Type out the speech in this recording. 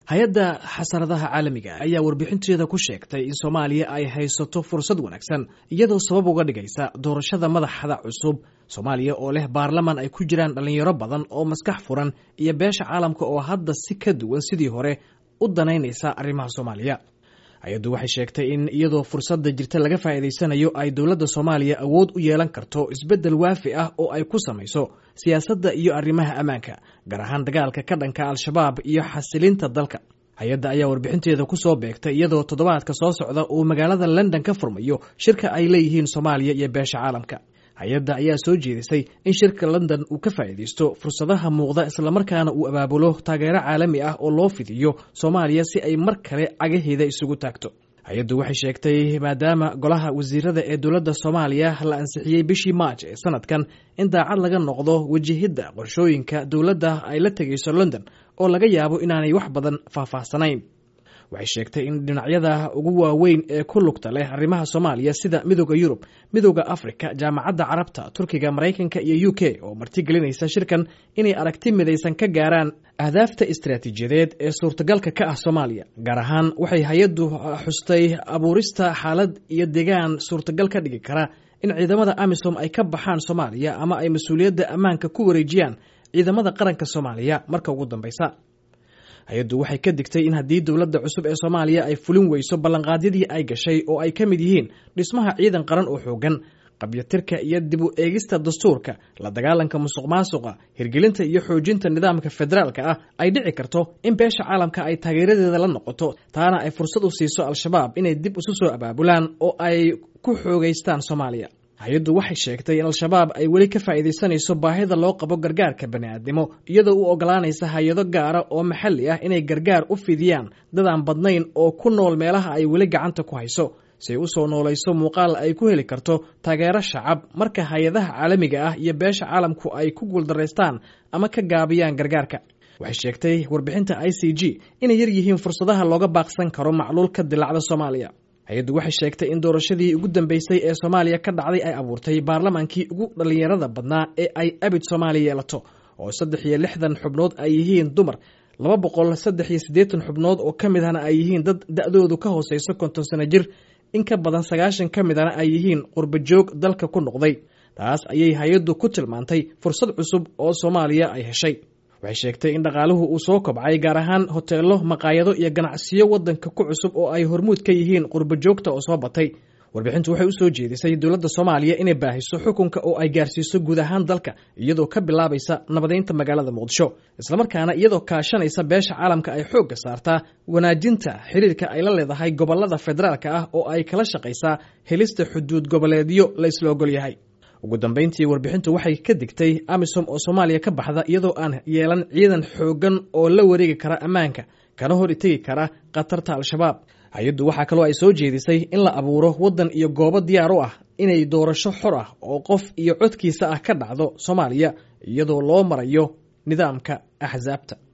hay-adda xasaradaha caalamiga ayaa warbixinteeda ku sheegtay in soomaaliya ay haysato fursad wanaagsan iyadoo sabab uga dhigaysa doorashada madaxda cusub soomaaliya oo leh baarlaman ay ku jiraan dhallinyaro badan oo maskax furan iyo beesha caalamka oo hadda si ka duwan sidii hore u danaynaysa arrimaha soomaaliya hay-addu waxay sheegtay in iyadoo fursadda jirta laga faa'iidaysanayo ay dowladda soomaaliya awood u yeelan karto isbeddel waafi ah oo ay ku samayso siyaasadda iyo arrimaha ammaanka gaar ahaan dagaalka ka dhanka al-shabaab iyo xasilinta dalka hay-adda ayaa warbixinteeda ku soo beegtay iyadoo toddobaadka soo socda uu magaalada london ka furmayo shirka ay leeyihiin soomaaliya iyo beesha caalamka hay-adda ayaa soo jeedisay in shirka london uu ka faa'iidaysto fursadaha muuqda islamarkaana uu abaabulo taageero caalami ah oo loo fidiyo soomaaliya si ay mar kale cagaheeda isugu taagto hay-addu waxay sheegtay maadaama golaha wasiirada ee dowladda soomaaliya la ansixiyey bishii maaj ee sanadkan in daacad laga noqdo wajahidda qorshooyinka dowladda ay la tegayso london oo laga yaabo inaanay wax badan faahfaahsanayn waxay sheegtay in dhinacyada ugu waaweyn ee ku lugta leh arrimaha soomaaliya sida midooda yurub midooda afrika jaamacadda carabta turkiga maraykanka iyo u k oo martigelinaysa shirkan inay aragti midaysan ka gaaraan ahdaafta istaraatiijiyadeed ee suurtagalka ka ah soomaaliya gaar ahaan waxay hay-addu xustay abuurista xaalad iyo deegaan suurtagal ka dhigi kara in ciidamada amisom ay ka baxaan soomaaliya ama ay mas-uuliyadda ammaanka ku wareejiyaan ciidamada qaranka soomaaliya marka ugu dambeysa hay-addu waxay ka digtay in haddii dowladda cusub ee soomaaliya ay fulin weyso ballanqaadyadii ay gashay oo ay ka mid yihiin dhismaha ciidan qaran oo xoogan qabyatirka iyo dib u eegista dastuurka la dagaalanka musuq maasuqa hirgelinta iyo xoojinta nidaamka federaalka ah ay dhici karto in beesha caalamka ay taageeradeeda la noqoto taana ay fursad u siiso al-shabaab inay dib isu soo abaabulaan oo ay ku xoogeystaan soomaaliya hay-addu waxay sheegtay in al-shabaab ay weli ka faa'iidaysanayso baahida loo qabo gargaarka bani'aadnimo iyadoo u ogolaanaysa hay-ado gaara oo maxalli ah inay gargaar u fidiyaan dadaan badnayn oo ku nool meelaha ay weli gacanta ku hayso si ay u soo noolayso muuqaal ay ku heli karto taageero shacab marka hay-adaha caalamiga ah iyo beesha caalamku ay ku guuldaraystaan ama ka gaabiyaan gargaarka waxay sheegtay warbixinta i c g inay yar yihiin fursadaha looga baaqsan karo macluul ka dilacda soomaaliya hay-addu waxay sheegtay in doorashadii ugu dambeysay ee soomaaliya ka dhacday ay abuurtay baarlamaankii ugu dhallinyarada badnaa ee ay abid soomaaliya yeelato oo saddex iyo lixdan xubnood ay yihiin dumar laba boqol saddex iyo siddeetan xubnood oo ka mid ahna ay yihiin dad da-doodu ka hooseyso konton sano jir in ka badan sagaashan ka midana ay yihiin qurbajoog dalka ku noqday taas ayay hay-addu ku tilmaantay fursad cusub oo soomaaliya ay heshay waxay sheegtay in dhaqaaluhu uu soo kobcay gaar ahaan hoteelo maqaayado iyo ganacsiyo waddanka ku cusub oo ay hormuud ka yihiin qurbajoogta oo soo batay warbixintu waxay u soo jeedisay dowladda soomaaliya inay baahiso xukunka oo ay gaarsiiso guud ahaan dalka iyadoo ka bilaabaysa nabadeynta magaalada muqdisho islamarkaana iyadoo kaashanaysa beesha caalamka ay xoogga saartaa wanaajinta xiriirka ay la leedahay gobolada federaalka ah oo ay kala shaqaysaa helista xuduud goboleedyo la isla ogol yahay ugu dambeyntii warbixintu waxay ka digtay amisom oo soomaaliya ka baxda iyadoo aan yeelan ciidan xooggan oo la wareegi kara ammaanka kana hor itegi kara khatarta al-shabaab hay-addu waxaa kaloo ay soo jeedisay in la abuuro waddan iyo goobo diyaar u ah inay doorasho xor ah oo qof iyo codkiisa ah ka dhacdo soomaaliya iyadoo loo marayo nidaamka axsaabta